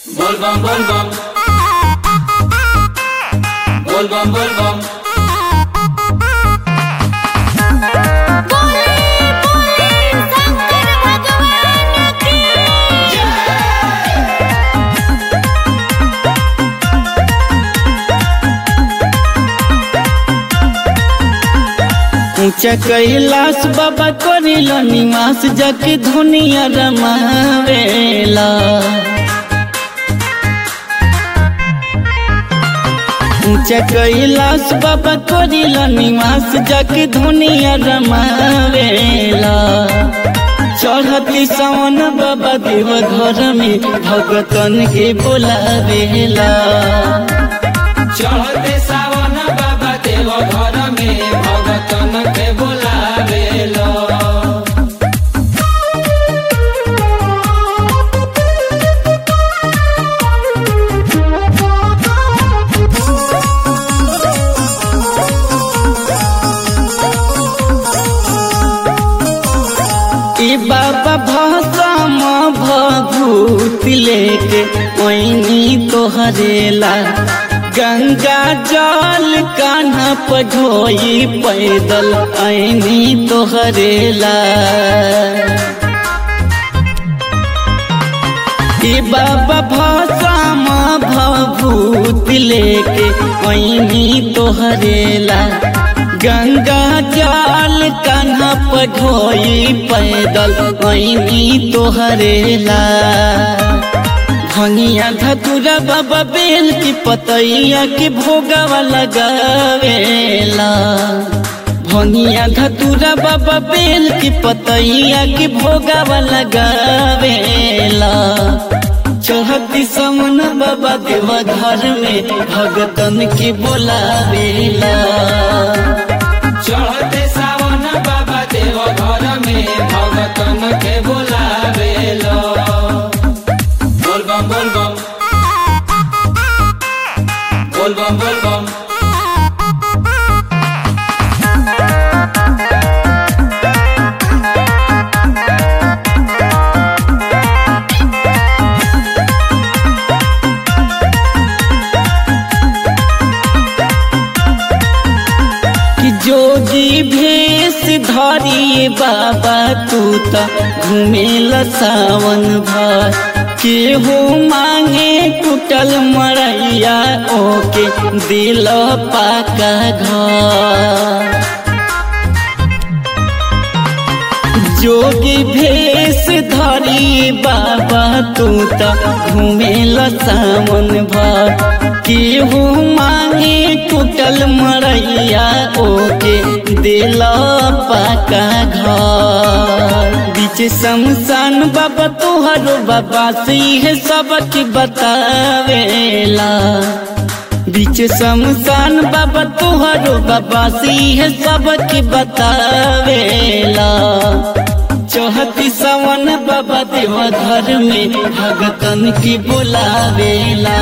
Volvam, volvam. Volvam, volvam. बोले बोले शंकर भगवान की ऊंचा कैलाश बाबा करिल निवास जाके धुनिया रमावेला ऊंचा कैलाश बाबा करिल निवास जाके धुनिया रमावेला चढ़ती सावन बाबा देव घर में भगतन के बोलावेला चढ़ते सावन बाबा देव घर में भगतन के बोलावेलो ई बाबा भसम भभूत लेके ओइनी तोहरेला गंगा जल कान्हा पढ़ोई पैदल ऐनी तोहरेला ई बाबा भसम भभूत लेके ओइनी तोहरेला गंगा जल कान्हा पढ़ोई पैदल ऐनी तोहरेला भंगिया धतुरा बाबा बेल की पतैया के भोगावा लगावेला भंगिया धतुरा बाबा बेल की पतैया के भोगावा लगावेला चढ़ती समन बाबा देवा घर में भगतन के बोलावेला चढ़ते सावन बाबा देव घर में भगतन के बोलावेलो बोलबम बोलबम बोलबम बोलबम कि जोगी भेष धरिए बाबा तू त घुमेल सावन भर केहू मांगे टूटल मरैया ओके दिल पाका घर जोगी भेष धरी बाबा तू त घुमेल सावन भर केहू मांगे टूटल मरैया ओके दिल पाका घर बीच शमशान बाबा तोहरो बाबा से है सबक बतावेला बीच शमशान बाबा तोहरो बाबा से है सबक बतावेला चौहती सवन बाबा देव घर में भगतन की बोलावेला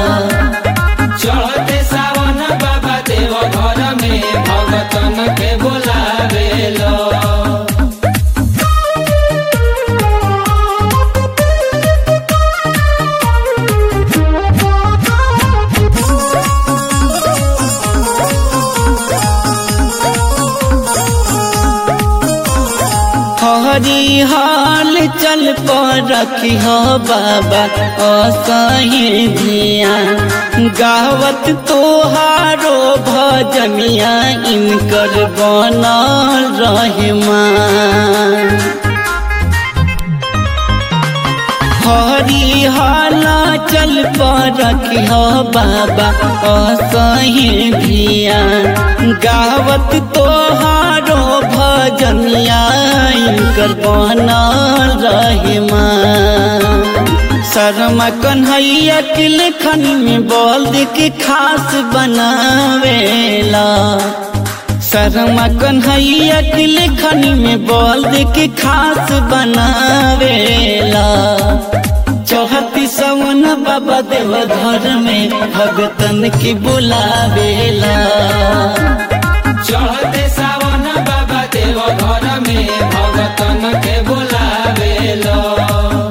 चढ़ते सावन बाबा देव घर में भगतन के बोलावेलो हरी हाल चल पर रखी हो बाबा असही धिया गावत तोहारो भजनिया इनकर बनल रहमान हरी हाला चल पर रखी हो बाबा असही धिया गावत तोहारो भजनिया इनकर बनल रहमान शर्मा कन्हैया के लेखन में बोल दे के खास बनावेला शर्मा कन्हैया के लेखन में बोल दे के खास बनावेला चौहती सवन बाबा देव घर में भगतन की बुलावेला चढ़ते सावन बाबा देव घर में भगतन के बोलावेलो